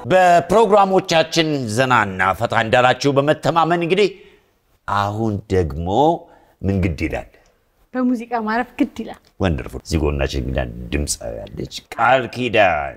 በፕሮግራሞቻችን ዘናና ፈታ እንዳላችሁ በመተማመን እንግዲህ አሁን ደግሞ ምን ግድ ይላል በሙዚቃ ማረፍ ግድ ይላል። ወንደርፉል እዚህ ጎናችን እንግዳ ድምፅ ያለች ቃል ኪዳን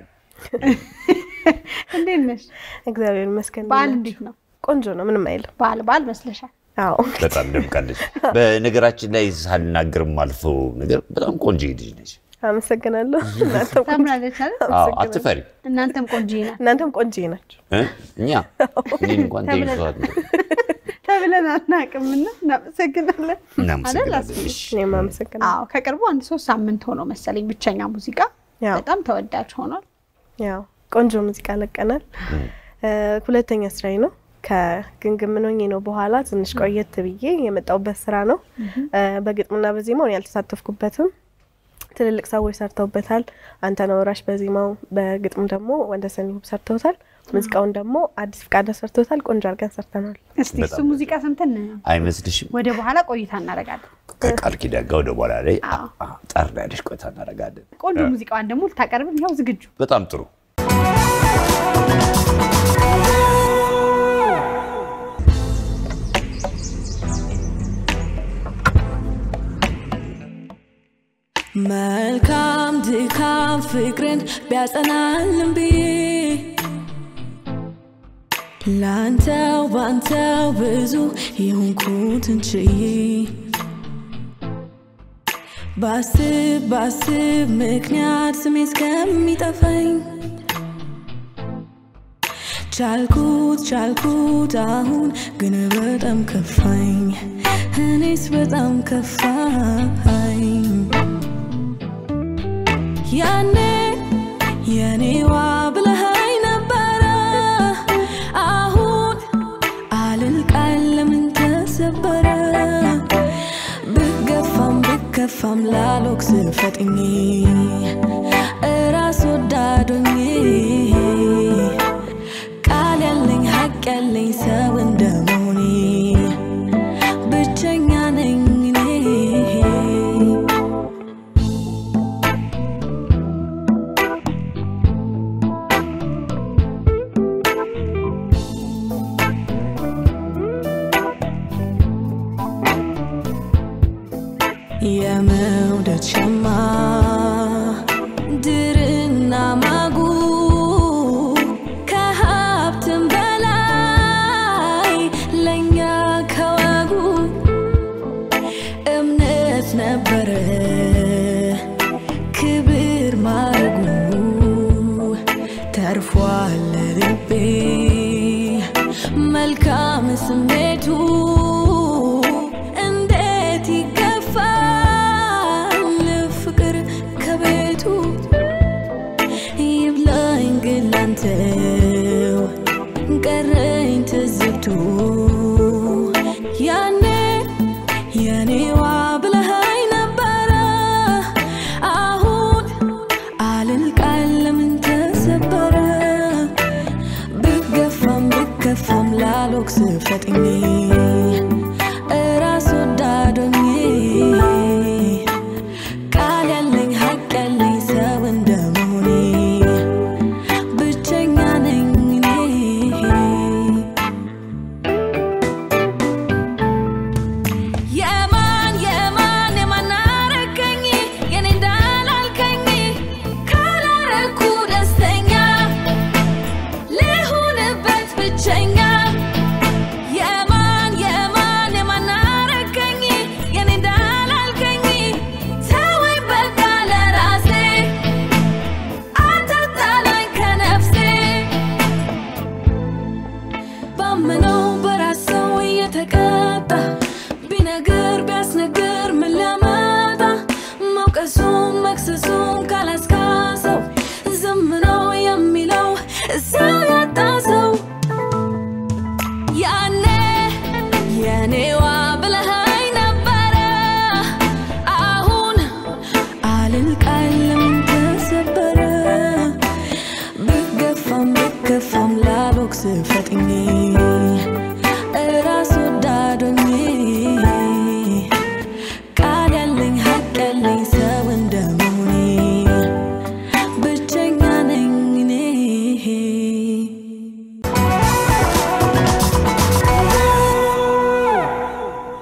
እንዴት ነሽ? እግዚአብሔር ይመስገን። በዓል እንዴት ነው? ቆንጆ ነው፣ ምንም አይልም። በዓል በዓል መስለሻል። አዎ በጣም ደምቃለች። በነገራችን ላይ ሳልናገር ማልፈው ነገር በጣም ቆንጆ ልጅ ነች። አመሰግናለሁ። እናንተም ቆንጆ- ታምራለች አይደል? አዎ፣ አትፈሪ እናንተም ቆንጆ ናት እናንተም ቆንጆ ናቸው። እ? እኛ እኔን እንኳን ተይዘዋል። ተብለን አናውቅምና እናመሰግናለን። እናመሰግናለን። አይደል? እሺ። እኔም አመሰግናለሁ። አዎ ከቅርቡ አንድ ሶስት ሳምንት ሆኖ መሰለኝ ብቸኛ ሙዚቃ ያው በጣም ተወዳጅ ሆኗል። ያው ቆንጆ ሙዚቃ ለቀናል። እ፣ ሁለተኛ ስራዬ ነው። ከግምግም ምን ሆኜ ነው በኋላ ትንሽ ቆየት ብዬ የመጣሁበት ስራ ነው። እ፣ በግጥምና በዜማው እኔ ያልተሳተፍኩበትም ትልልቅ ሰዎች ሰርተውበታል። አንተነህ ወራሽ በዜማው በግጥም ደግሞ ወንደሰን ይሁብ ሰርተውታል። ሙዚቃውን ደግሞ አዲስ ፍቃደ ሰርተውታል። ቆንጆ አድርገን ሰርተናል። እስቲ እሱ ሙዚቃ ሰምተን አይመስልሽም? ወደ በኋላ ቆይታ እናደርጋለን። ከቃል ኪዳን ጋር ወደ በኋላ ላይ አዎ። አ- አ- ጠር ያለሽ ቆይታ እናደርጋለን። ቆንጆ ሙዚቃዋን ደግሞ ልታቀርብን ያው ዝግጁ በጣም ጥሩ። መልካም ድካም ፍቅርን ቢያጸናልን ብዬ ላንተው ባንተው ብዙ የሆንኩትን ችዬ ባስብ ባስብ ምክንያት ስሜ እስከሚጠፋኝ ቻልኩት ቻልኩት አሁን ግን በጣም ከፋኝ እኔስ በጣም ከፋኝ ያኔ የኔዋ ብለኸኝ ነበረ አሁን አልል ቃል ለምን ተሰበረ ብገፋም ብከፋም ላሎክስ ፈጥኜ እራስ ወዳዶኜ ቃል ያለኝ ሀቅ ያለኝ ሰው እንደመሆኔ ብቸኛ ነኝ እኔ የመውደድ ሸማ ድርና ማጉ ከሀብትም በላይ ለእኛ ከወጉ እምነት ነበረ ክብር ማረጉ ተርፏል ልቤ መልካም ስሜቱ እንዴት ይገፋል ፍቅር ከቤቱ ይብላኝ ግን ላንተው ቀረኝ ትዝብቱ ያኔ የኔዋ ብለኸኝ ነበረ አሁን አልል ቃል ለምን ተሰበረ ብገፋም ብከፋም ላሎክስ ፈጥኜ